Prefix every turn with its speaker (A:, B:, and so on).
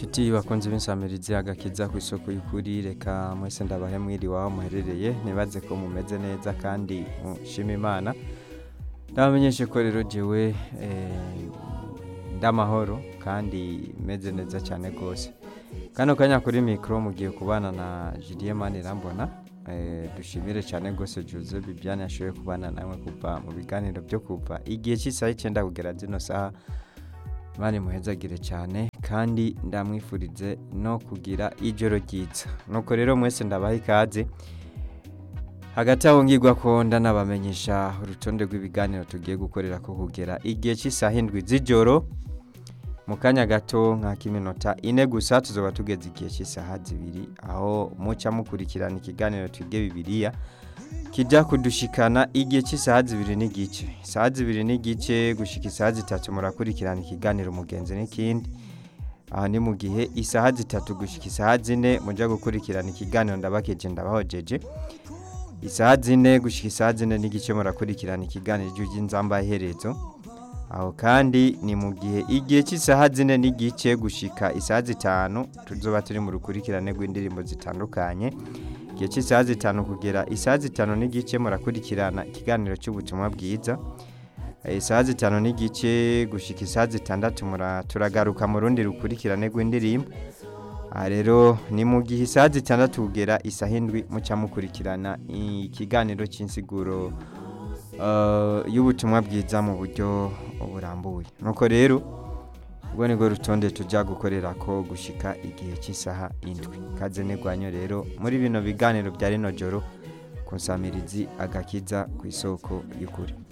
A: inshuti bakunze b'insamirizi agakiza ku isoko y'ukuri reka mwese ndabahe mwiriwe aho muherereye ntibaze ko mumeze neza kandi mushima imana ndabamenyeshe ko rero jewe eh, ndamahoro kandi meze neza cyane rwose kano kanya kuri mikoro mugiye kubana na Julien Manirambona eh, dushimire cyane rwose Jose Bibiane yashoboye kubana namwe kuva mu biganiro byo kuva igihe cy'isaha icyenda kugera zino saha Imana imuhezagire cyane kandi ndamwifurize no kugira ijoro ryiza nuko rero mwese ndabaha ikaze hagati aho ngirwa ko ndanabamenyesha urutonde rw'ibiganiro tugiye gukorera ko kugera igihe cy'isaha indwi z'ijoro mu kanya gato nk'ak'iminota ine gusa tuzoba tugeze igihe cy'isaha zibiri aho muca mukurikirana ikiganiro twige bibiliya kijya kudushikana igihe cy'isaha zibiri n'igice isaha zibiri n'igice gushika isaha zitatu murakurikirana ikiganiro umugenzi n'ikindi aha ni mu gihe isaha zitatu gushika isaha zine mujya gukurikirana ikiganiro ndabakeje ndabahojeje isaha zine gushika isaha zine n'igice murakurikirana ikiganiro cy'inzamba iherezo aho kandi ni mu gihe igihe cy'isaha zine n'igice gushika isaha zitanu tuzoba turi mu rukurikirane rw'indirimbo zitandukanye igihe cy'isaha zitanu kugera isaha zitanu n'igice murakurikirana ikiganiro cy'ubutumwa bwiza isaha zitanu n'igice gushika isaha zitandatu turagaruka mu rundi rukurikirane rw'indirimbo aha rero ni mu gihe isaha zitandatu kugera isaha indwi muca mukurikirana ikiganiro cy'insiguro y'ubutumwa bwiza mu buryo burambuye nuko rero ubwo nibwo rutonde tujya gukorera ko gushika igihe cy'isaha indwi kaze negwanyo rero muri bino biganiro bya rino joro ku nsamirizi agakiza ku isoko y'ukuri